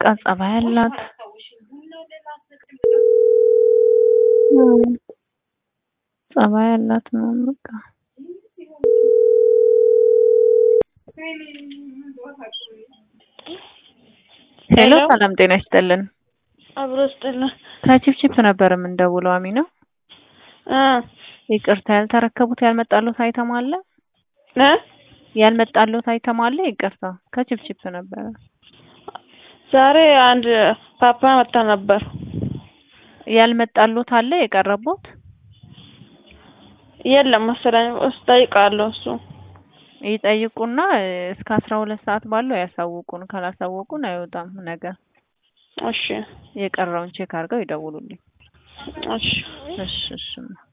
ጸባይ አላት። ጸባይ አላት ነው በቃ። ሄሎ ሰላም ጤና ይስጥልን። አብሮ ስጥልን። ከቺፕቺፕ ነበር የምንደውለው አሚና። እ ይቅርታ ያልተረከቡት ያልመጣሉት አይተም አለ እ ያልመጣሉት አይተም አለ። ይቅርታ ከቺፕቺፕ ነበረ። ዛሬ አንድ ፓፓ መጣ ነበር። ያልመጣሉት አለ የቀረቡት የለም መሰለኝ። እጠይቃለሁ እሱ ይጠይቁና እስከ አስራ ሁለት ሰዓት ባለው ያሳውቁን። ካላሳወቁን አይወጣም ነገር እሺ የቀረውን ቼክ አድርገው ይደውሉልኝ። እሺ እሺ እሺ